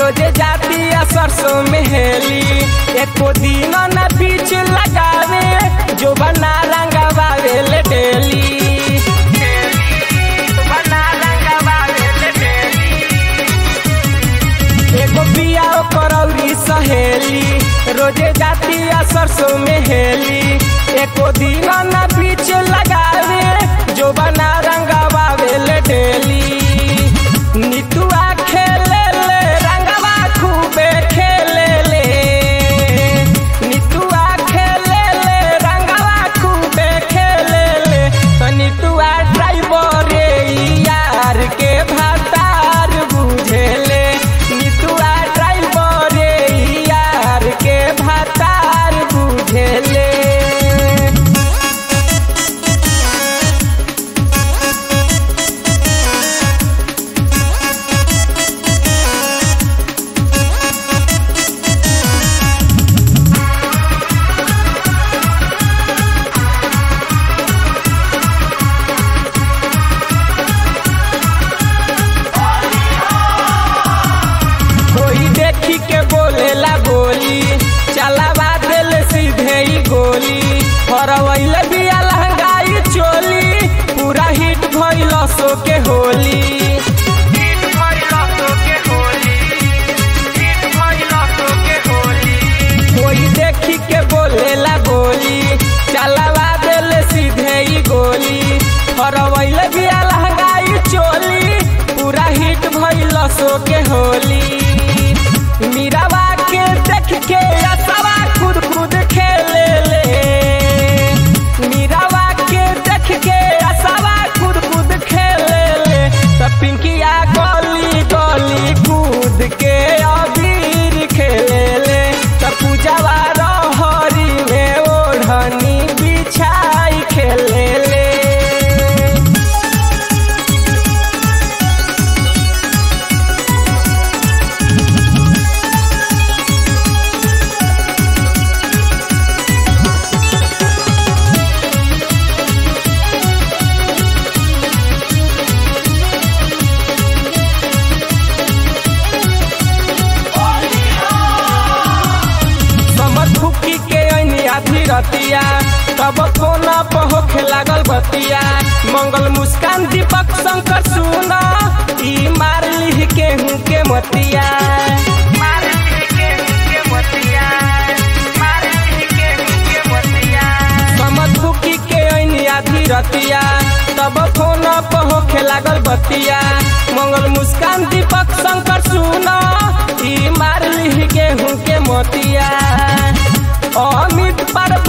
रोजे जाती है सरसों में हेली एको दिन न बीच लगावे जो बना रंगवावे ले डेली बना रंगवावे ले डेली एगो बिया करौरी सहेली रोजे जाती है सरसों में हेली एको दिन न बीच लगावे जो बना रंगवावे ले डेली नितुआ खेले ले रंगवा खूबे खेले ले नितुआ खेले ले रंगवा खूबे खेले ले तो नितुआ ड्राइवर यार के भातार बुझेले नितुआ ड्राइवर यार के भातार बुझेले कोई देखी के बोलेला बोली चलावा दिल सीधे ही गोली हरवैल बिया लहंगाई चोली पूरा हिट भइल सो के होली हिट भइल सो के होली हिट भइल सो के होली कोई देखी के बोलेला बोली चलावा दिल सीधे ही गोली हरवैल बिया लहंगाई चोली पूरा हिट भइल सो के होली मीरावा के देख के असवा खुद खुद खेले ले मीरावा के देख के असवा खुद खुद खेले ले त पिंकिया गली गली कूद के अबीर खेले ले त पूजावा रहरी में ओढ़नी बिछाई खेले ले समझ फुकी के ऐनी आधी रतिया तब कोना पहोखे लागल बतिया मंगल मुस्कान दीपक शंकर सुना ई मार लिह के हूँ के मतिया मार लिह के हूँ के मतिया मार लिह के हूँ के मतिया समझ फुकी के ऐनी आधी रतिया तब कोना पहोखे लागल बतिया मंगल मुस्कान दीपक शंकर सुना ई मार लिह के हूँ के मोतिया अमित पर